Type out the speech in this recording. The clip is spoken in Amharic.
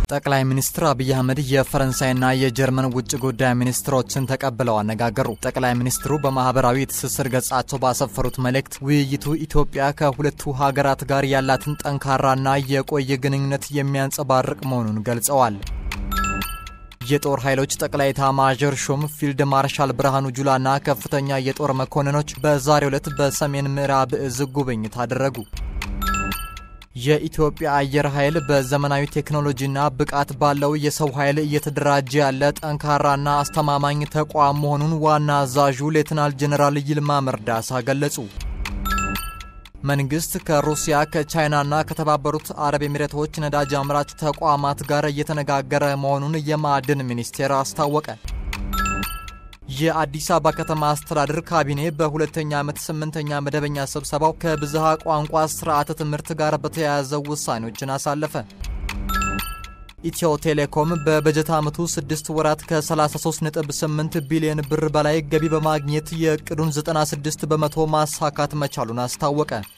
ጠቅላይ ሚኒስትር አብይ አህመድ የፈረንሳይና የጀርመን ውጭ ጉዳይ ሚኒስትሮችን ተቀብለው አነጋገሩ። ጠቅላይ ሚኒስትሩ በማህበራዊ ትስስር ገጻቸው ባሰፈሩት መልእክት ውይይቱ ኢትዮጵያ ከሁለቱ ሀገራት ጋር ያላትን ጠንካራና የቆየ ግንኙነት የሚያንጸባርቅ መሆኑን ገልጸዋል። የጦር ኃይሎች ጠቅላይ ኤታማዦር ሹም ፊልድ ማርሻል ብርሃኑ ጁላና ከፍተኛ የጦር መኮንኖች በዛሬው ዕለት በሰሜን ምዕራብ እዝ ጉብኝት አደረጉ። የኢትዮጵያ አየር ኃይል በዘመናዊ ቴክኖሎጂና ብቃት ባለው የሰው ኃይል እየተደራጀ ያለ ጠንካራና አስተማማኝ ተቋም መሆኑን ዋና አዛዡ ሌትናል ጄኔራል ይልማ መርዳሳ ገለጹ። መንግስት ከሩሲያ ከቻይናና ከተባበሩት አረብ ኤሚሬቶች ነዳጅ አምራች ተቋማት ጋር እየተነጋገረ መሆኑን የማዕድን ሚኒስቴር አስታወቀ። የአዲስ አበባ ከተማ አስተዳደር ካቢኔ በሁለተኛ ዓመት ስምንተኛ መደበኛ ስብሰባው ከብዝሃ ቋንቋ ስርዓተ ትምህርት ጋር በተያያዘ ውሳኔዎችን አሳለፈ። ኢትዮ ቴሌኮም በበጀት ዓመቱ 6 ወራት ከ33.8 ቢሊዮን ብር በላይ ገቢ በማግኘት የእቅዱን 96 በመቶ ማሳካት መቻሉን አስታወቀ።